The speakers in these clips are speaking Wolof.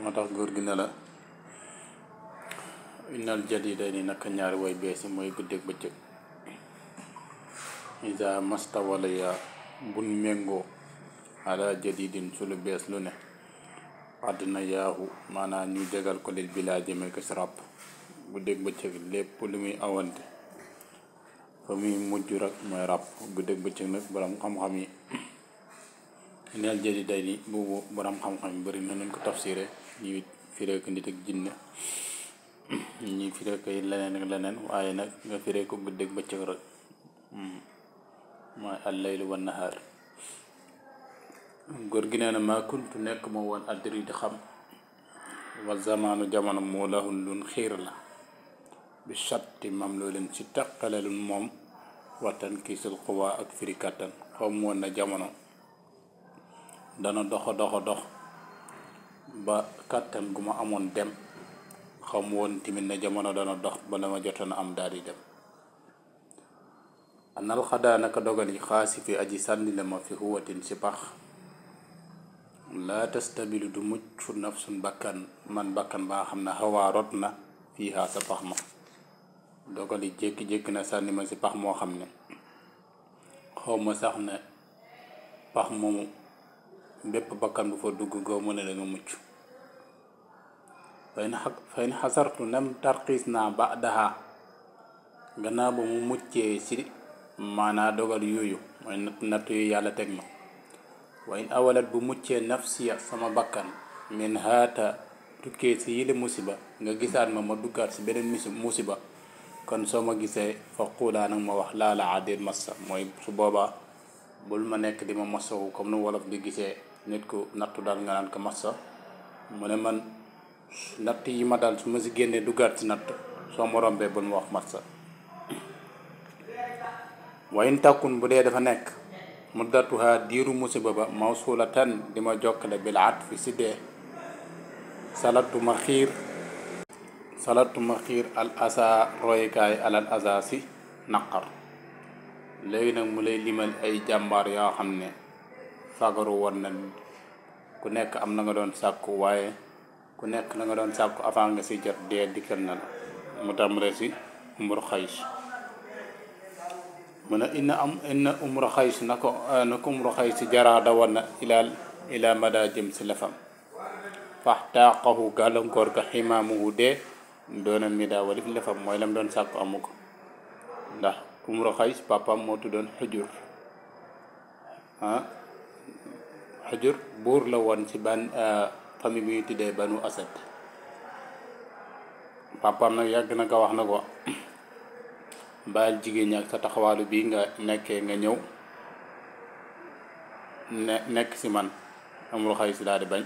moo tax góor gi ne la innal jadida ni naka ñaari way bees yi mooy guddeeg bëccëg isa masta wala ya bun méngoo ala jadidin su lu bees lu ne àddina yaahu maanaam ñu jagal ko lil bilaa jëme ko si ràpp guddeeg bëccëg lépp lu muy awante fa muy mujj rek mooy ràpp guddeeg bëccëg nag borom xam-xam yi neel jadida ni boobu borom xam-xam yi bëri na nañ ko tafsiré ñuy firee ko nit ak jinne ñi firee ko leneen ak leneen waaye nag nga firee ko guddeeg bëccëg rek mooy allaylu wa nahaar góor gi nee na maa kuntu nekk ma woon addiri di xam wa zamaanu jamono moo lahun lun xiir la bi chatti mam loo leen ci teqale lun moom wattan kiisul xuwaa ak firi kàttan xaw mu woon na jamono dana doxa doxa dox ba kàttan gu ma amoon dem xaw mu woon tamit ne jamono dana dox ba la ma jotoon am daal di dem anal xadaa naka dogal yi xaasi fi aji sànni la ma fi huwatin si pax laa tastabilu du mucc nafsun bakkan man bakkan baa xam ne xawaa rot na fii haa sa pax ma dogal yi jékki-jékki na sànni ma si pax moo xam ne xaw ma sax ne pax moomu bépp bakkan bu fa dugg goo mu ne da nga mucc fay na fay na xasartu nem tarxiis naa ba daha gannaaw ba mu muccee si maanaa dogal yooyu mooy natt natt yu yàlla teg ma wa in awalat bu muccee nafsiya sama bakkan min haata tukkee si yile musiba nga gisaat ma ma duggaat si beneen misi musiba kon soo ma gisee fa xuulaa nag ma wax laala adéet massa mooy su boobaa bul ma nekk di ma massawu comme nu wolof di gisee nit ku nattu daal nga naan ko massa mu ne man natt yi ma daal su ma si génnee duggaat si natt soo ma rombee bul ma wax massa wayin takkun bu dee dafa nekk muddatuha diiru musiba ba mawsulatan di ma jokkale bil atfi si dee salatu ma xiir salatu ma xiir al asa roykaay alal asa si naqar léegi nag mu lay limal ay jàmbaar yoo xam ne fagaru woon na ku nekk am na nga doon sàkku waaye ku nekk na nga doon sàkku avant nga si jot dee dikkal na la mu tàmbale si mbur xays mu ne inna am inna umra xays na ko na ko umra xays jaraa dawoon na ilaal ila mada jëm si lefam fax taaqahu gàllankoor ka ximaamuhu dee doona mi daa walif lefam mooy lam doon sàkku amu ko ndax umra xays papam moo tuddoon xujur ah xujur buur la woon ci ban famille bi ñu tuddee banu asad papam nag yàgg na ko wax na ko bàyyil jigéen ñi ak sa taxawaalu bii nga nekkee nga ñëw ne nekk si man amul xay si daal di bañ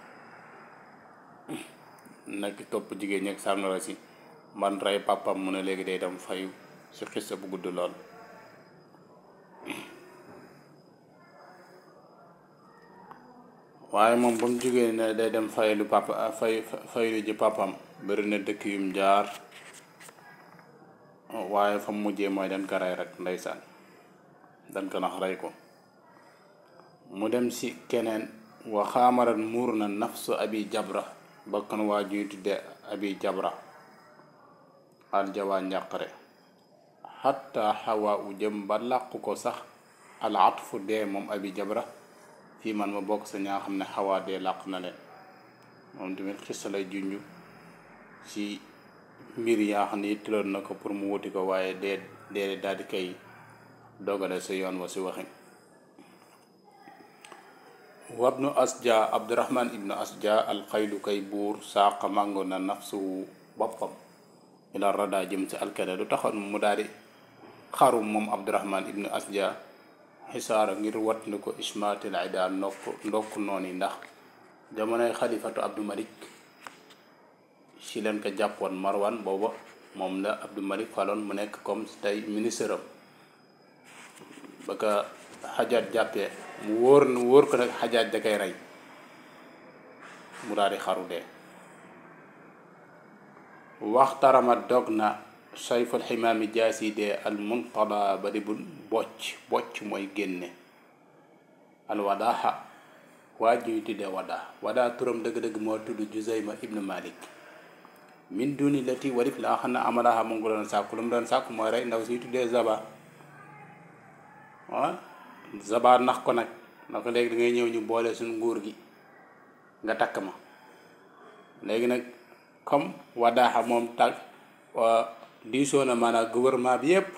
nekk topp jigéen ñi ak sàngara si man rey papam mu ne léegi day dem fayu si xissa bu gudd lool waaye moom ba mu jógee ne day dem faylu papa fay faylu ji papam bëri na dëkk yum jaar waaye fa mu mujjee mooy dañ ko rey rek ndeysaan dañ ko nax rey ko mu dem si keneen wa xaamarat muur na nafsu abi jabra bakkan waa juy tudde abi jabra aljawaa njàqare xatta xawaa u jëm ba làqu ko sax al atfu dee moom abi jabra fii man ma bokk sa ñaa xam ne xawaa dee làq na leen moom tamit xissa lay junj si mbir yaa xam ne yittiloon na ko pour mu wuti ko waaye dee dee daal di koy dogale sa yoon wa si waxin wabnu asja abdurahman ibnu asja alxaylu kay buur saaqa màngo na nafsuhu boppam ila rada jëm si alkane lu taxoon mu daal di xaru moom abdurahman ibnu asja xisaara ngir wat ni ko ismatil ida ndokk ndokk noonu yi ndax jamonoy xalifatu abdu malik si leen ko jàppoon marwan booba moom la abdu malik faloon mu nekk comme tey ministre am ba ko xajaat jàppee mu wóor mu wóor ko nag xajaat da koy rey mu daal di xaru dee waxtarama dog na sayful ximaami jaasi dee al munqada ba di bu bocc bocc mooy génne alwadaaxa waa ju ñu tuddee wadaa wadaa turam dëgg-dëgg moo tudd Juzayma ibnu Malik min duni lati warif laa xam ne amalaha mu ngi doon sàkku lu mu doon sàkku mooy rey ndaw si tuddee Zaba waaw Zaba nax ko nag na ko léegi da ngay ñëw ñu boole suñu nguur gi nga takk ma léegi nag comme wadaaxa moom tag diisoo na maanaam gouvernement bi yépp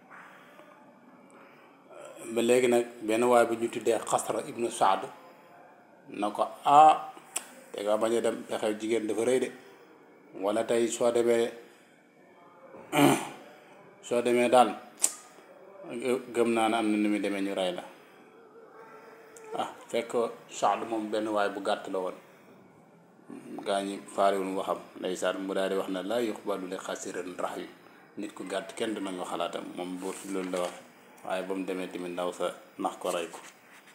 ba léegi nag benn waay bu ñu tuddee xasra ibnu saad na ko ah te nga bañ a dem pexew jigéen dafa rëy de wala tey soo demee soo demee daal gëm naa ne am na nu muy demee ñu rey la ah fekk saad moom benn waay bu gàtt la woon gaa ñi faariwul waxam ndeysaan mu daal di wax ne laa yuqbalu li xasiran rax yu nit ku gàtt kenn du nangu xalaatam moom buur loolu la wax waaye ba mu demee tamit ndaw sa nax ko rey ko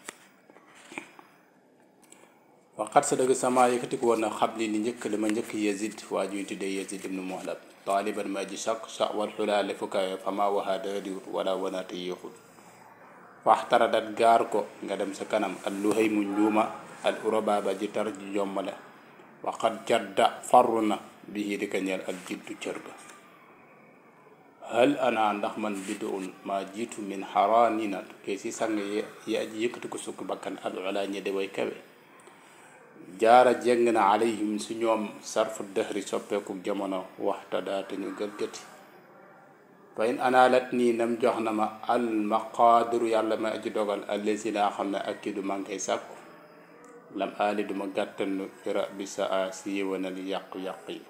waxat sa dëgg sama yëkkati ko woon na xab li ni njëkk li ma njëkk Yazid waa ju ñu tuddee Yazid ibnu Muhlab taaliban ma ji sak sa wal xulaale fukaay fama waxa dadiwut wala wanaate yéexul faxtaradat gaar ko nga dem sa kanam al luhay mu njuuma al urababa ji tar ji jommale waxat jadda farru na bii di ko ñeel ak jiddu cër ga hal ana ndax man biduun maa jiitu min xaraanina ke si sang yi aji yëkkati ko sukk bakkan al ula ñi de way kawe jaara jeng na alayhim su ñoom sarfu dëhri soppeeku jamono waxta daate ñu gëlgëti fa in anaalat nii nam jox na ma al maqaadiru yàlla ma aji dogal allesi laa xam ne ak ki du man koy sàkku lam aali duma gàttanlu fira bi sa a si yëwanal yàqu-yàq yi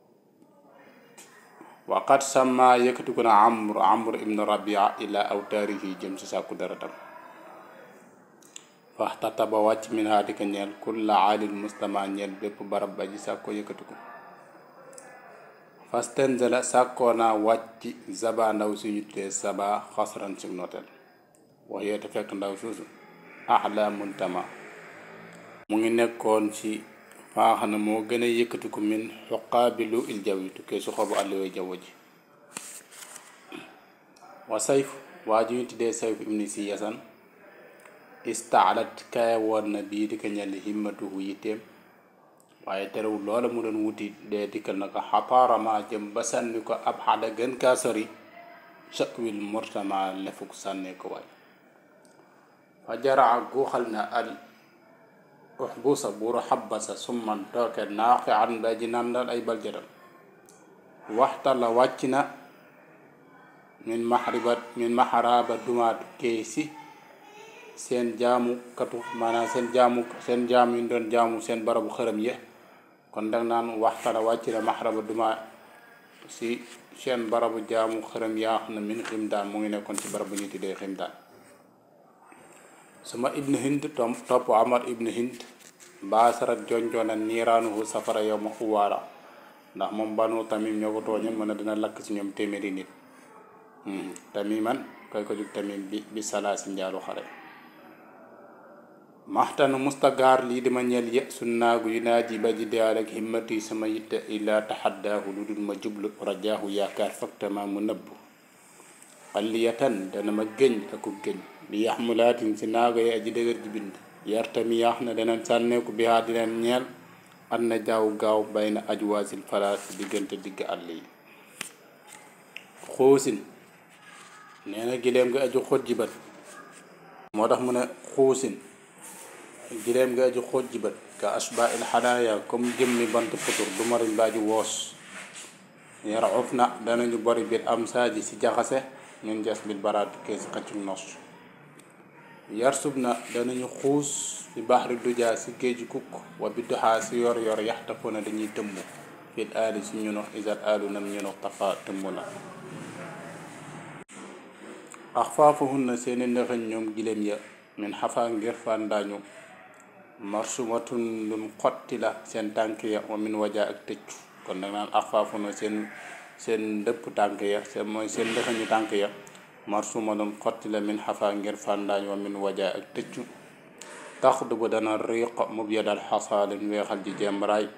waqat sama yëkkati ko na amr amr ibnu rabia ila awtaarihi jëm si sàkku daratam faxtata ba wàcc min haa di ko ñeel kulla aalil mustama ñeel bépp barab ba ji sàkkoo yëkkati ko fastenzala sàkkoo naa wàcc zaba ndaw suñu tuddee saba xasran si notel wax yeete fekk ndaw suusu ahla muntama mu ngi nekkoon ci faa xam ne moo gën a yëkkati ko min xuqaabilu il jaw yi tukkee su xobu àlluwee jaww ji wa sayf waa ju ñu tuddee sayf ibni si yasan istaalat kaya woon na bii di ko ñel himmatuhu yitteem waaye terewul loola mu doon wuti dee dikkal na ko xapaarama jëm ba sànni ko ab xada gën kaa sori chakwil murtama lefuk sànnee ko waay fa jaraa guuxal na al uxbusa buuru xabbasa summan tooke naaqi an ba ji nandal ay baljaram waxta la wàcc na min maxribat min maxaraba dumaatu keesi seen jaamu katu maanaam seen jaamu seen jaam yi doon jaamu seen barabu xërëm ye kon dag naan waxtala wàcc na maxraba duma si seen barabu jaamu xërëm yaa xam ne min ximdaan mu ngi nekkoon ci barabu ñu tuddee ximdaan suma ibnu hind tom topp amar ibnu hind baasarat jonjoona niiraanuhu safara yow ma xuwaara ndax moom banu tamim ñoo ko tooñoon mën a dina lakk si ñoom téeméeri nit tamiman koy ko jug tamim bi bi salaa si njaalu xare maxtanu mustagaar lii dima ñeel ye su naagu yu naa ji ba ji daal ak himmati sama yitte illaa taxaddaahu lu dul ma jublu rajaahu yaakaar faktama mu nëbbu xalliyatan dana ma gëñ aku gëñ bi yaxmulaatin si naago yi aji dëgër ji bind yartami yaax na dana sànneeku bi haa di leen ñeel an na jaaw gaaw bay na ajwaasil falaas diggante digg àll yi xuusin nee na gileem nga aju xóot jibat moo tax mu ne xuusin gileem nga aju xóot jibat ka asba il xanaaya comme jëmmi bant putur du mariñ ba aju woos yara of na danañu bori biir am saaji si jaxase ñun jas bil baraat kee si xëccum nos yarsub na danañu xuus ci baxri dujaa si géeju kukk wa bidduxaa si yor yor yaxtafu na dañuy tëmb fil aali si ñuno isat aalu nam ñuno tafa tëmb na ax faafuhun na seeni ndëxëñ ñoom gileem ya min xafa ngir fàndaañu marsumatun lum xotti la seen tànk ya wa min wajaa ak tëccu kon nag naan ax faafu na seen seen ndëpp tànk ya seen mooy seen ndëxëñu tànk ya marsuma lum xotti la min xafa ngir fàndaañ wa min wajaa ak tëccu tax du bu dana riiq mub yadal xasaalin weexal ji jembaraay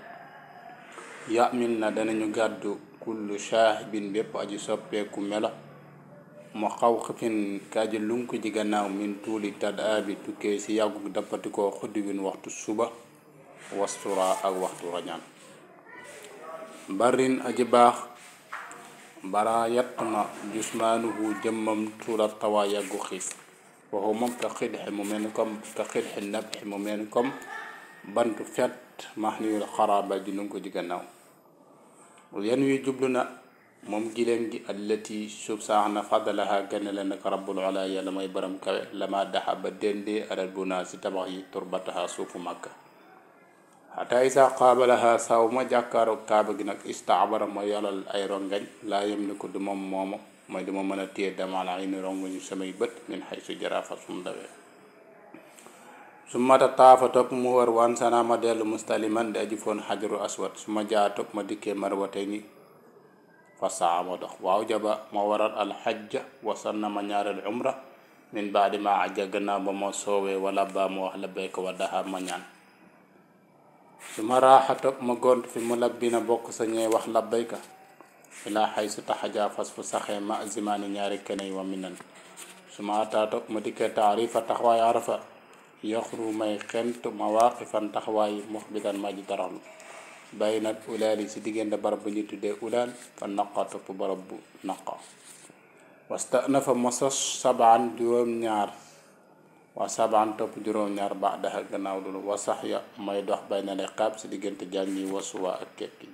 yamil na danañu gàddu kullu shaahibin bépp aji soppeeku melo mu xaw xifin kaaji lunk ji gannaaw min tuuli tad aabi tukkee si yàggu dappatikoo xuddi win waxtu suba wastura ak waxtu rañaan barin aji baax bara yatt na jusmaanuhu jëmmam tuula tawa yàggu xiif waxu moom ka xidxi mu mel ni comme ka xidxi nabxi mu mel ni comme bantu fet max niwul xaraaba ji lunk ji gannaaw yan wi jublu na moom giléem gi allati suuf saax na fadalaha gane la nag rabbul ala yàlla may baram kawe lama daxa ba dendee alal bu naa si tabax yi turbataha suufu màkka xataa isa qaabalaha saw ma jàkkaaroog kaaba gi nag istaabara ma yolal ay rongañ laa yem ni ko du moom moomu mooy duma mën a téye damal ay ni rongañu samay bët min xay su jarafa sum dawee su mata taafa topp mu war waan sana ma dellu mustaliman di aji foon xajaru aswad su ma jaa topp ma dikkee marwate ni fasaa ma dox waaw jaba ma waral alxajja wasan na ma ñaareel umra min baadi ma ajja gannaaw ba ma soowee wala ba ma wax labbayka wa daha ma ñaan su ma raaxa topp ma gont fi mu labbina bokk sa ñee wax labbayka ilaa xay su taxajaa fas fu saxee ma zimaani ñaari keney wa minan su ma ataa topp ma dikkee taarifa taxawaay arafa yaxru may xent ma waaqifan taxawaay muxbitan ma ji taraxlu bàyyi nag ulaal yi si diggante barab bu ñu tuddee ulaal fa naqa topp barab bu naqa wasta na fa ma sos sabaan juróom-ñaar waa sabaan topp juróom-ñaar baax daxa gannaaw loolu wasax ya may dox bay na ne xaab si diggante jàng yi wasuwaa ak kekki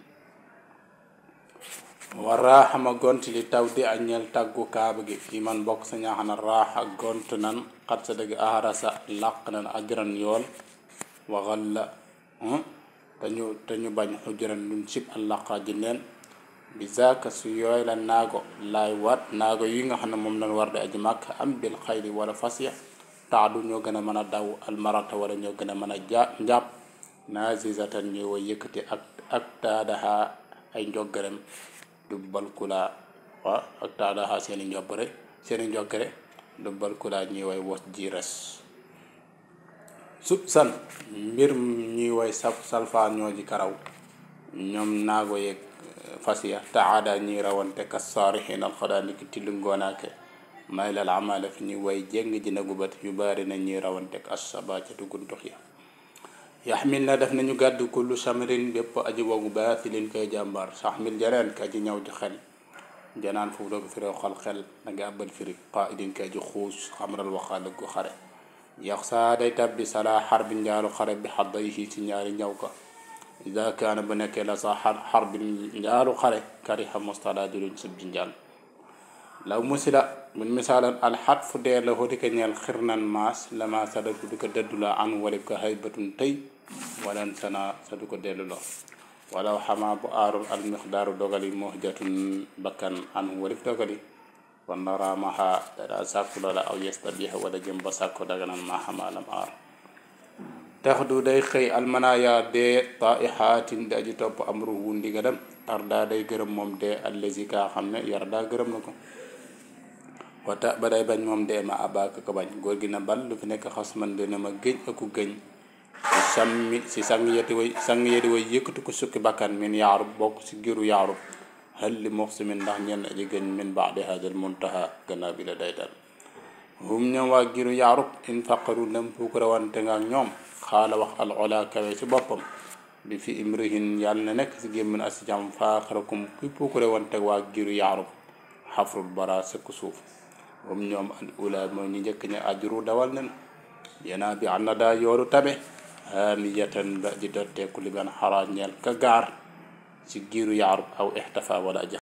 war raaxa ma gont li taw di añeel tàggu kaaba gi fi man bokk sa ñaaxana raaxa gont nan xat sa dëgg aharasa làq nan ajran yool waxal la te ñu te ñu bañ xujran luñ sib àllaqa ji neen bi zaaka su yooy la naago laay waat naago yi nga xam ne moom lañ war di aji màkk am bil xayri wala fas ya taadu ñoo gën a mën a daw almarata wala ñoo gën a mën a ja njàpp naazizatan ñoo way yëkkati ak ak taadaha ay njoggarem dubbal kulaa wa ak taadaha seeni njobbare seeni njoggare dubbal kulaa ñuy way wos ji res sub san mbir ñuy way saf salfaan ñoo ji karaw ñoom naago yeeg fas ya taada ñuy rawante ka saarihin alxadaa ni ki tillu ngoonaake may lal amala fi ñuy way jéng ji na gubat yu bari na ñuy rawante ak asaba ca tuguntux ya yaxmil na def nañu gàddu kullu samrin bépp aji wogu baatilin koy jàmbaar saxmil jareen ka ji ñëw ji xel janaan foofu doo ko firee xol xel na nga àbbal firi qaidin ka ji xuus xamral waxaale gu xare yax saa day tabbi salaa xar bi njaalu xare bi xadday yi ci ñaari ñaw ka ida kaana bu nekkee la sa xar xar bi njaalu xare kariha mustala di luñ sib ji njaal law musila mun misaalan alxat fu dee la hoti ka ñeel xirnan maas lama sadatu du ko dëddu la an walib ko haybatun tëy walan sana sa du ko dellu lo walaw xamaa bu aarul almixdaaru dogali muhjatun bakkan an walib dogali wanda raamaha dada sàkku loola aw yestabiha wala jëm ba sàkku daganan ma xamaalam aar tax du day xëy almanaya dee taihaatin di aji topp amruhu ndigalam arda day gërëm moom dee allazi kaa xam ne yar daa gërëm na ko wata ba day bañ moom dee ma abaaka ko bañ góor gi na bal lu fi nekk xas man dina ma gëñ aku gëñ si sammi si sang yeti way sang yeti way yëkkatu ko sukki bakkan min yaarub bokk si giru yaarub hal li muxsimin ndax ñenn aji gëñ min baadi hadal muntaha gannaaw bi la day dal hum ñoom waa giru yaarub in faqaru lam puukara wante nga ak ñoom xaala wax al ola kawe si boppam bi fi imrihin yàlla na nekk si gémmin asi jam faaxarakum kuy puukare wante waa giru yaarub xafrul bara sëkk suuf hum ñoom al ula mooy ñu njëkk ña ajru dawal nen yanaa bi ànd daa yoolu tabe haamiyatan ba di dotteeku li ban xaraa ñeel ka gaar ci giiru yaarub aw ixtafa wala aji